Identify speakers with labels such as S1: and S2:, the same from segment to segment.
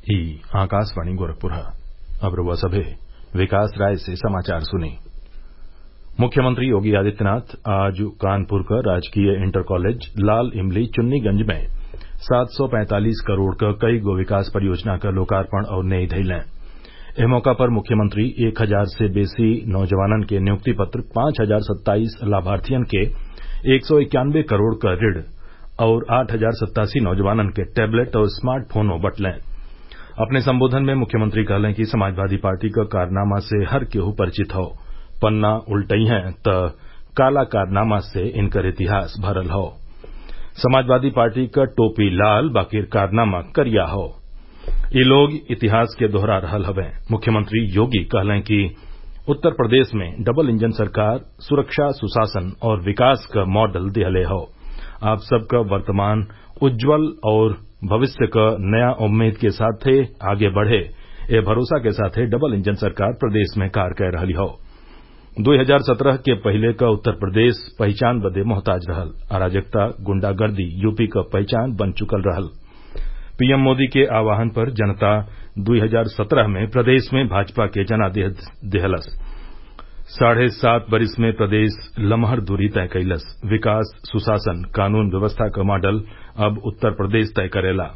S1: ई आकाशवाणी गोरखपुर अब रउआ सभे विकास राय से समाचार सुनी मुख्यमंत्री योगी आदित्यनाथ आज कानपुर क राजकीय इंटर कॉलेज लाल इमली चुन्नीगंज में सात सौ पैंतालीस करोड़ क कईगो विकास परियोजना क लोकार्पण और नेई धइलें एह मौका पर मुख्यमंत्री एक हजार से बेसी नौजवानन के नियुक्ति पत्र पांच हजार सत्ताईस लाभार्थियन के एक सौ इक्यानबे करोड़ क ऋण और आठ हजार सत्तासी नौजवानन के टैबलेट और स्मार्ट फोनो बटलें अपने संबोधन में मुख्यमंत्री कहलें कि समाजवादी पार्टी क कारनामा से हर केहू परिचित हौ पन्ना उल्टइहें त काला कारनामा से इनकर इतिहास भरल हौ समाजवादी पार्टी क टोपी लाल बाकिर कारनामा करिया हौ इ लोग इतिहास के दोहरा रहल हवें मुख्यमंत्री योगी कहलें कि उत्तर प्रदेश में डबल इंजन सरकार सुरक्षा सुशासन और विकास क मॉडल दिहले हौ आप सबक वर्तमान उज्जवल और भविष्य क नया उम्मीद के साथे आगे बढ़े एह भरोसा के साथे डबल इंजन सरकार प्रदेश में कार्य कै रहली हौ दुई हजार सत्रह के पहिले क उत्तर प्रदेश पहिचान बदे मोहताज रहल अराजकता गुंडागर्दी यूपी क पहचान बन चुकल रहल पीएम मोदी के आह्वान पर जनता दुई हजार सत्रह में प्रदेश में भाजपा के जनादेश दिहलस साढ़े सात बरिस में प्रदेश लमहर दूरी तय कइलस विकास सुशासन कानून व्यवस्था क मॉडल अब उत्तर प्रदेश तय करेला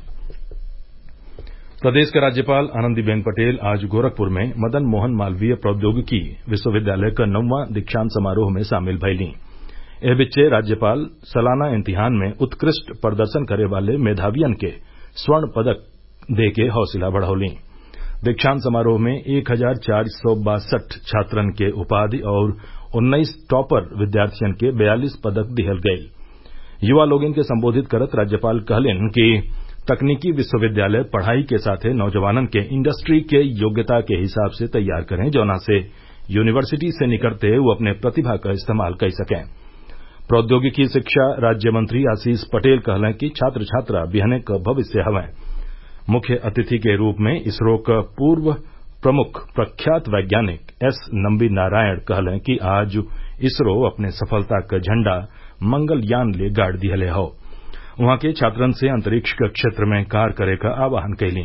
S1: प्रदेश के राज्यपाल आनंदीबेन पटेल आज गोरखपुर में मदन मोहन मालवीय प्रौद्योगिकी विश्वविद्यालय क नौवां दीक्षांत समारोह में शामिल भइलीं एह बिच्चे राज्यपाल सलाना इम्तिहान में उत्कृष्ट प्रदर्शन करे वाले मेधावियन के स्वर्ण पदक देके हौसला बढ़ौलीं दीक्षांत समारोह में एक हजार चार सौ बासठ छात्रन के उपाधि और उन्नीस टॉपर विद्यार्थियन के बयालीस पदक दिहल गयल युवा लोगन के संबोधित करत राज्यपाल कहलिन कि तकनीकी विश्वविद्यालय पढ़ाई के साथे नौजवानन के इंडस्ट्री के योग्यता के हिसाब से तैयार करें जौना से यूनिवर्सिटी से निकलते उ अपने प्रतिभा क इस्तेमाल कई सकें प्रौद्योगिकी शिक्षा राज्य मंत्री आशीष पटेल कहलें कि छात्र छात्रा बिहने क भविष्य हवें मुख्य अतिथि के रूप में इसरो क पूर्व प्रमुख प्रख्यात वैज्ञानिक एस नम्बी नारायण कहलें कि आज इसरो अपने सफलता क झंडा मंगलयान ले गाड़ दिहले हौ उहाँ के छात्रन से अंतरिक्ष क क्षेत्र में कार्य करे क आह्वान कइलीं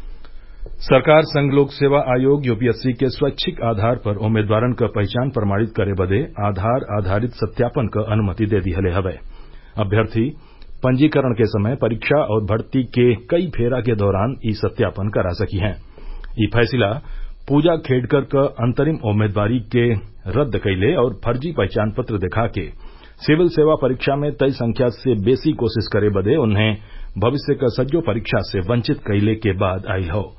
S1: सरकार संघ लोक सेवा आयोग यूपीएससी के स्वैच्छिक आधार पर उम्मीदवारन क पहचान प्रमाणित करे बदे आधार आधारित सत्यापन क अनुमति दे दिहले हवे अभ्यर्थी पंजीकरण के समय परीक्षा और भर्ती के कई फेरा के दौरान ई सत्यापन करा सकी हैं ई फैसला पूजा खेडकर क अंतरिम उम्मीदवारी के रद्द कइले और फर्जी पहचान पत्र दिखा के सिविल सेवा परीक्षा में तय संख्या से बेसी कोशिश करे बदे उन्हें भविष्य क सज्जो परीक्षा से वंचित कइले के बाद आईल हौ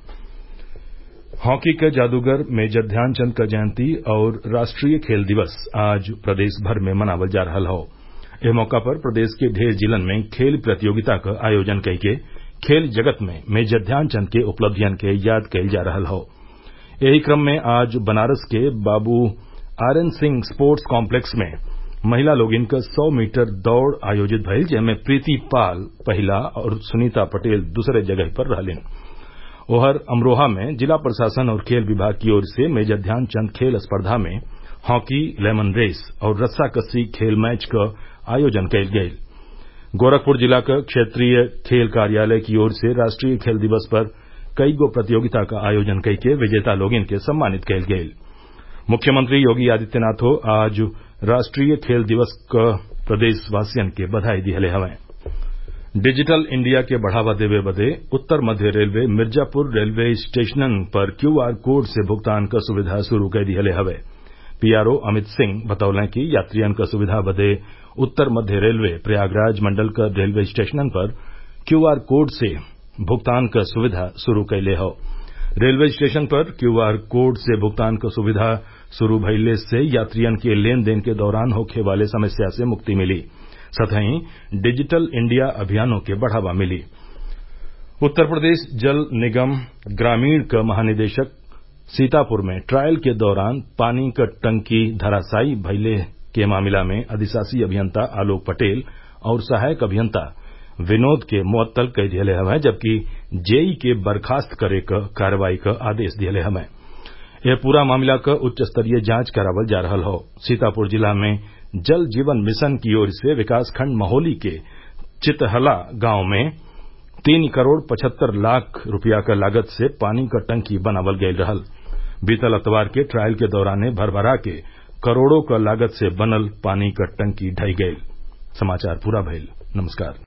S1: हॉकी के जादूगर मेजर ध्यानचंद क जयंती और राष्ट्रीय खेल दिवस आज प्रदेश भर में मनावल जा रहल हौ एह मौका पर प्रदेश के ढेर जिलन में खेल प्रतियोगिता क आयोजन कइके खेल जगत में मेजर ध्यानचंद के उपलब्धियन के याद कइल जा रहल हौ एही क्रम में आज बनारस के बाबू R N Singh sports complex में महिला लोगिन क सौ मीटर दौड़ आयोजित भइल जेमे प्रीति पाल पहिला और सुनीता पटेल दूसरे जगह पर रहलिन ओहर अमरोहा में जिला प्रशासन और खेल विभाग की ओर से मेजर ध्यानचंद खेल स्पर्धा में हॉकी लेमन रेस और रस्साकस्सी खेल मैच क आयोजन कइल गयल गोरखपुर जिला क क्षेत्रीय खेल कार्यालय की ओर से राष्ट्रीय खेल दिवस पर कईगो प्रतियोगिता क आयोजन कइके विजेता लोगिन के सम्मानित कइल गयल मुख्यमंत्री योगी आदित्यनाथो आज राष्ट्रीय खेल दिवस क प्रदेशवासियन के बधाई दिहले हवें डिजिटल इंडिया के बढ़ावा देवे बदे उत्तर मध्य रेलवे मिर्जापुर रेलवे स्टेशनन पर क्यूआर कोड से भुगतान क सुविधा शुरू कै दिहले हवे पीआरओ अमित सिंह बतौलें कि यात्रियन क सुविधा बदे उत्तर मध्य रेलवे प्रयागराज मंडल क रेलवे स्टेशनन पर क्यूआर कोड से भुगतान क सुविधा शुरू कैले हौ रेलवे स्टेशन पर क्यूआर कोड से भुगतान क सुविधा शुरू भइले से यात्रियन के लेन देन के दौरान होखे वाले समस्या से मुक्ति मिली सतही डिजिटल इंडिया अभियानों के बढ़ावा मिली उत्तर प्रदेश जल निगम ग्रामीण क महानिदेशक सीतापुर में ट्रायल के दौरान पानी क टंकी धराशायी भइले के मामला में अधिशासी अभियंता आलोक पटेल और सहायक अभियंता विनोद के मुअत्तल कई दिहले हवें जबकि जेई के बर्खास्त करे क कार्रवाई क आदेश दिहले हवें यह पूरा मामला क उच्च स्तरीय जांच करावल जा रहल हौ सीतापुर जिला में जल जीवन मिशन की ओर से विकासखंड महोली के चितहला गांव में तीन करोड़ पचहत्तर लाख रूपया क लागत से पानी क टंकी बनावल गयल रहल बीतल अतवार के ट्रायल के दौराने भरभरा के करोड़ों क लागत से बनल पानी क टंकी ढह गयल